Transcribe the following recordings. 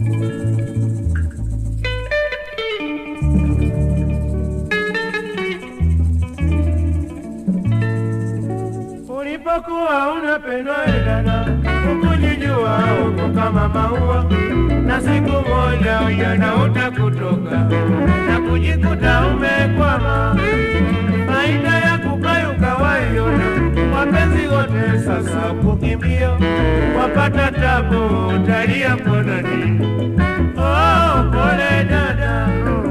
Ulipokuwa unapendwa we dada, ukujijua uko kama maua, na siku moja ujana utakutoka na kujikuta umekwama. Faida ya kukayuka waiona, wapenzi wote sasa kukimbia, wapata tabu, utalia konani. Oh, pole dada, oh.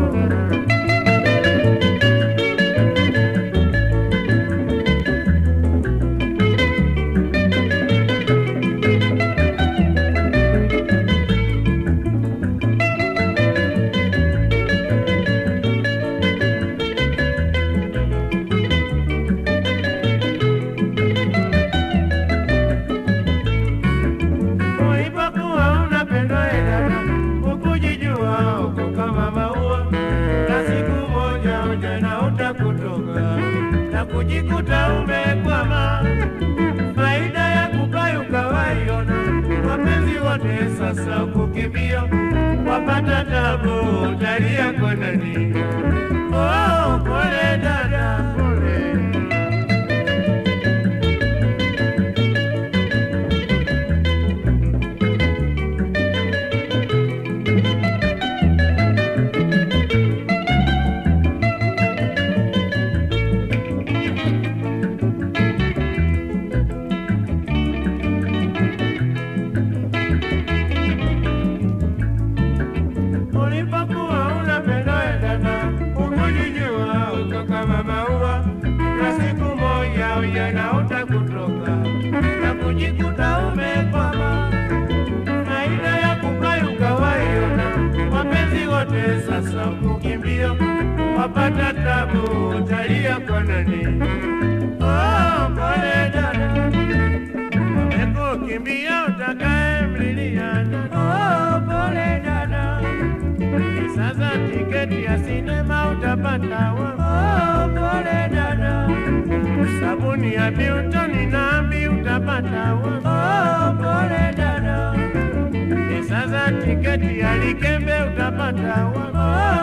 Ulipokuwa unapendwa we dada, ukujijua uko kama maua, na siku moja ujana utakutoka na kujikuta umekwama. Faida ya kukayuka waiona, wapenzi wote sasa kukimbia, wapata tabu, utalia kwa nani? Oh, pole dada, pole. Ulipokuwa unapendwa we dada, ukujijua uko kama maua, na siku moja ujana utakutoka na kujikuta umekwama. Faida ya kukayuka waiona, wapenzi wote sasa kukimbia, wapata tabu, utalia kwa nani? Oh, pole dada, wamekukimbia utakaye mlilia. Oh, pole dada sasa tiketi ya sinema utapata wa oh, pole dada. Sabuni ya Biltoni na ambi utapata wa oh, pole dada. Sasa tiketi ya Likembe utapata wa oh,